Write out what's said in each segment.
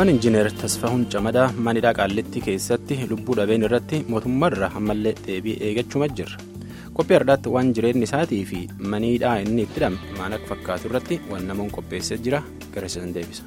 waan injiinar tasfahuun camadaa manidhaa qaallitti keessatti lubbuu dhabeen irratti mootummaarra ammallee deebii eeggachuma jirra qophii har'aatti waan jireenyi isaatii fi manidhaa inni itti hidhame maal akka fakkaatu irratti waan namoon qopheessee jira gara isaan deebisa.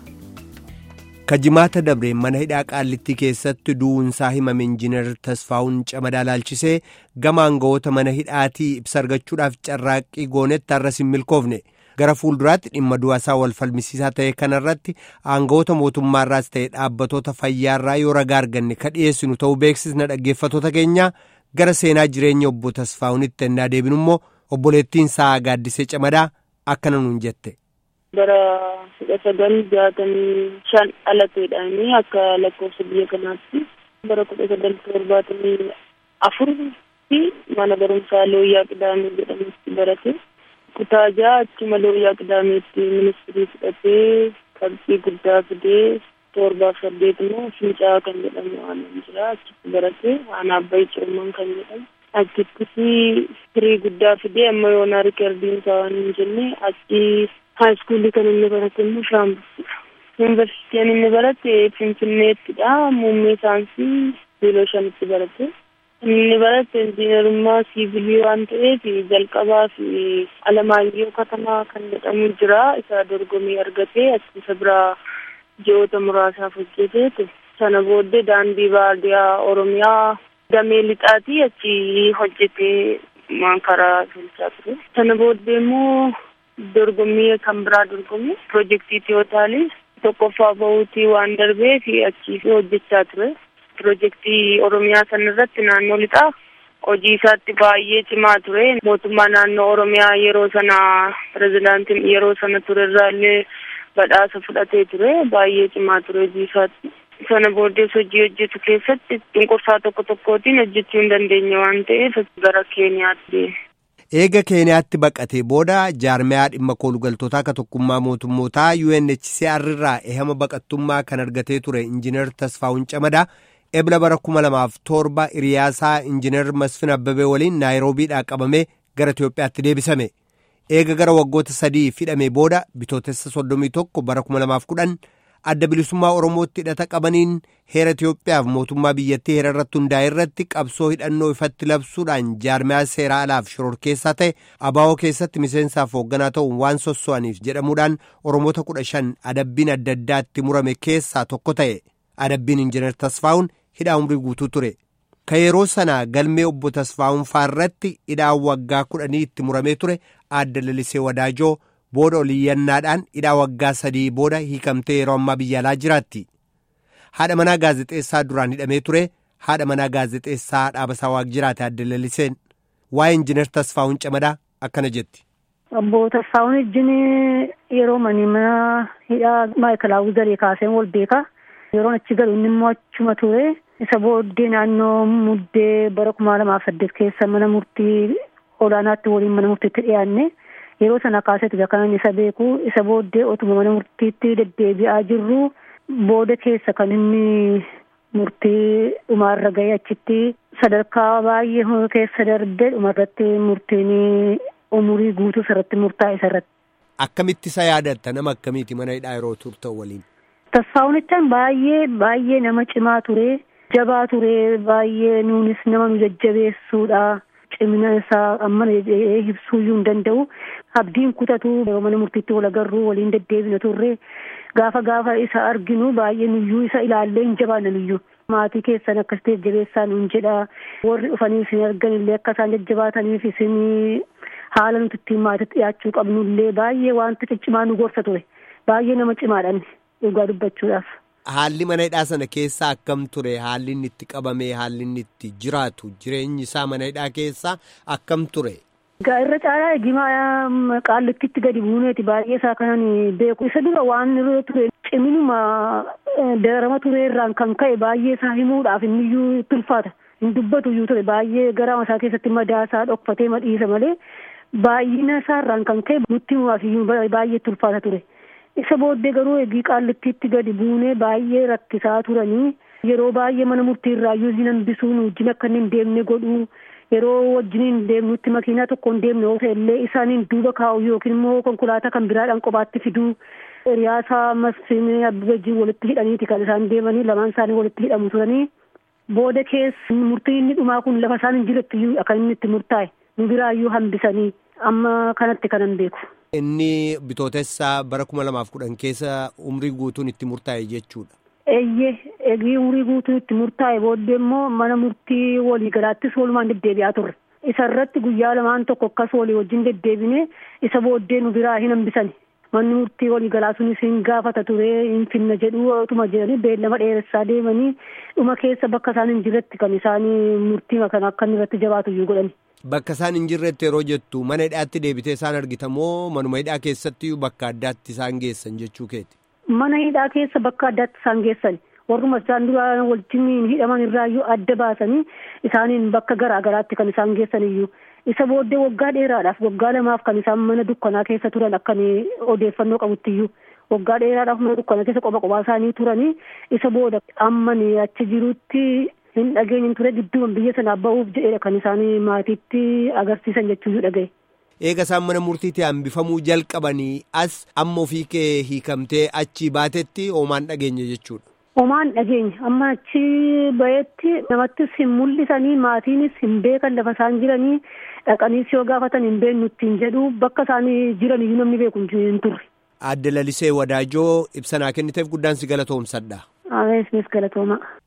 kajimaata dabreen mana hidhaa qaallitti keessatti du'uunsaa himame injiinar tasfahuun camadaa laalchisee gama aangawoota mana hidhaatii ibsa argachuudhaaf carraaqqii goonetti har'as hin milkoofne. gara fuulduraatti dhimma du'aasaa wal falmisiisaa ta'e kanarratti aangawoota mootummaarraas ta'e dhaabbatoota fayyaarraa yoo ragaa arganne ka dhiyeessinu ta'uu beeksisna dhaggeeffatoota keenya gara seenaa jireenya obbo Tasfaa'unitti ennaa deebinu immoo obboleettiin isaa gaaddisee camadaa akkana nuun jette. bara kudha sagal jaatamii shan dhalateedhaani akka lakkoofsa biyya kanaatti bara kudha sagal torbaatamii afur fi mana barumsaa looyyaa qidaamee jedhamutti barate. kutaa ja'a achuma looyyaa qidaameetti ministirii fudhatee qabxii guddaa fidee torbaaf saddeet immoo fincaa kan jedhamu waan jira achitti barate aanaa abbayii cirman kan jedhamu achittis firii guddaa fidee amma yoonaa riikardiin isaa waan hin jenne achi haayiskuulii kan inni barate immoo shaambissidha. yuunivarsiitiin inni barate finfinneettidha muummee saayinsii biiloo shanitti barate. inni barate injiinarummaa siivilii waan ta'eef jalqabaa fi alamaayyoo katamaa kan jedhamu jira isa dorgomii argatee achi isa biraa ji'oota muraasaaf hojjeteetu sana booddee daandii baadiyaa oromiyaa damee lixaatii achi hojjetee karaa tolchaa ture sana booddee immoo dorgommii kan biraa dorgomee piroojeektii tiyootaalii tokkoffaa bahuutii waan darbee fi achi hojjechaa ture. piroojeektii oromiyaa san irratti naannoo lixaa hojii isaatti baay'ee cimaa ture mootummaa naannoo oromiyaa yeroo sana pirezidaantiin yeroo sana ture irraallee badhaasa fudhatee ture baay'ee cimaa ture hojii isaatti sana booddees hojii hojjetu keessatti cunqursaa tokko tokkootiin hojjechuu hin dandeenye waan ta'eef gara keeniyaatti deeme. eega keeniyaatti baqatee booda jaarmiyaa dhimma koolugaltootaa akka tokkummaa mootummootaa UNHCR irraa ehama baqattummaa kan argatee ture injiinar Tasfaa'uun Camadaa. ebla bara kuma lamaaf torba hiriyaasaa injiinar masfin abbabee waliin naayiroobiidhaa qabamee gara itiyoophiyaatti deebisame eega gara waggoota sadii hidhamee booda bitootessa soddomii tokko bara kuma lamaaf kudhan adda bilisummaa oromootti hidhata qabaniin heera itiyoophiyaaf mootummaa biyyattii heera irratti hundaa'e irratti qabsoo hidhannoo ifatti labsuudhaan jaarmiyaa seeraa alaaf shororkeessaa ta'e abaawoo keessatti miseensaaf hoogganaa ta'uun waan sosso'aniif jedhamuudhaan oromoota kudha shan adabbiin adda addaatti murame keessaa tokko ta'e adabbiin injiinar tasfaa'uun hidhaa umrii guutuu ture ka yeroo sana galmee obbo Tasfaa'uun faarratti hidhaa waggaa kudhanii itti muramee ture aadde lalisee wadaajoo booda oliyyannaadhaan hidhaa waggaa sadii booda hiikamtee yeroo ammaa biyya alaa jiraatti haadha manaa gaazexeessaa duraan hidhamee ture haadha manaa gaazexeessaa dhaabasaa waaq jiraate aadde laliseen waa'ee injiinar Tasfaa'uun camadaa akkana jetti. Obbo Tasfaa'uun ijjiin yeroo manii mana hidhaa maayikalaawuu zaree kaaseen wal beekaa. yeroon achi galu inni immoo achuma ture isa booddee naannoo muddee bara kuma lamaaf saddeet keessa mana murtii olaanaatti waliin mana murtiitti dhiyaanne yeroo sana kaaseetu kan isa beeku isa booddee otuma mana murtiitti deddeebi'aa jirru booda keessa kan inni murtii dhumaarra ga'e achitti sadarkaa baay'ee keessa darbee dhumarratti murtiin umurii guutuu irratti murtaa'e isarratti. Akkamitti isa yaadatta nama akkamiiti mana hidhaa yeroo turtan waliin? Tasfaa'uunichaan baay'ee baay'ee nama cimaa ture jabaa ture baay'ee nuunis nama nu jajjabeessuudha cimina isaa amma ibsuuyyuu hin danda'u abdiin kutatu yeroo mana murtiitti wal agarru waliin deddeebina turre gaafa gaafa isa arginu baay'ee nuyyuu isa ilaallee hin jabaanna nuyyuu maatii keessan akkasitti jajjabeessaa nuun jedha warri dhufanii isin argan illee akka isaan jajjabaataniif isin haala nuti ittiin maatiitti dhiyaachuu qabnullee baay'ee wanta ciccimaa nu gorsa ture baay'ee nama cimaadhaan. dhugaa dubbachuudhaaf. Haalli mana hidhaa sana keessaa akkam ture haalli inni itti qabame haalli inni itti jiraatu jireenyi isaa mana hidhaa keessaa akkam ture. Egaa irra caalaa eegimaa qaallittitti gadi buuneeti baay'ee isaa kanan beeku isa dura waan ture ciminuma darama ture irraan kan ka'e baay'ee isaa himuudhaaf inniyyuu tulfaata hin dubbatu iyyuu ture baay'ee garaa isaa keessatti madaa isaa dhokfatee madhiisa malee baay'ina isaa irraan kan ka'e nutti himuudhaaf iyyuu baay'ee tulfaata ture. isa booddee garuu eegii qaallittiitti gadi buunee baay'ee rakkisaa turanii yeroo baay'ee mana murtii irraa iyyuu hin hambisuun wajjin akka inni hin deemne godhuu yeroo wajjin hin deemnutti makiinaa tokko hin deemne yoo ta'ellee isaaniin duuba kaa'u yookiin immoo konkolaataa kan biraadhaan kophaatti fiduu Hiriyaasaa Masfiin Abbabajjiin walitti hidhaniiti kan isaan deemanii lamaan isaanii walitti hidhamu turanii booda keessa murtii inni dhumaa kun lafa isaan hin jirretti iyyuu akka inni itti murtaa'e nu biraayyuu hambisanii amma kanatti kanan beeku. Inni bitootessaa bara kuma lamaaf kudhan keessa umrii guutuun itti murtaa'e jechuudha. Eeyyee eegii umurii guutuu itti murtaa'e booddee immoo mana murtii waliigalaattis walumaan deddeebi'aa turre. Isa irratti guyyaa lamaan tokko akkas walii wajjin deddeebine isa booddee nu biraa hin hambisani. Manni murtii waliigalaa sunis hin gaafata ture hin finna jedhu otuma jedhanii beellama dheeressaa deemanii dhuma keessa bakka isaan hin jirretti kan isaan murtii kana akka inni irratti jabaatu iyyuu godhani. Bakka isaan hin jirretti yeroo jettu mana hidhaatti deebitee isaan argitamoo manuma hidhaa keessatti bakka addaatti isaan geessan jechuu keeti. Mana hidhaa keessa bakka addaatti isaan geessan warruma isaan dura wajjin hidhaman irraayyuu adda baasanii isaaniin bakka garaa garaatti kan isaan geessan iyyuu isa booddee waggaa dheeraadhaaf waggaa lamaaf kan isaan mana dukkanaa keessa turan akkan odeeffannoo qabutti iyyuu waggaa dheeraadhaaf mana dukkanaa keessa qoba qophaa isaanii turanii isa booda ammani achi jirutti hin dhageenye ture gidduuma biyya sanaa ba'uuf jedhedha kan isaan maatiitti agarsiisan jechuun dhagaye. Eega isaan mana murtiitti hambifamuu jalqabanii as amma ofii kee hiikamtee achi baatetti hoomaan dhageenye jechuudha. Hoomaan dhageenye amma achi ba'etti namattis hin mul'isanii maatiinis hin beekan lafa isaan jiranii dhaqaniis yoo gaafatan hin beeknu ittiin jedhu bakka isaan jiran iyyuu namni beeku hin turre. Adde Lalisee Wadaajoo ibsanaa kenniteef guddaan si galatoomsadha. Amees galatooma.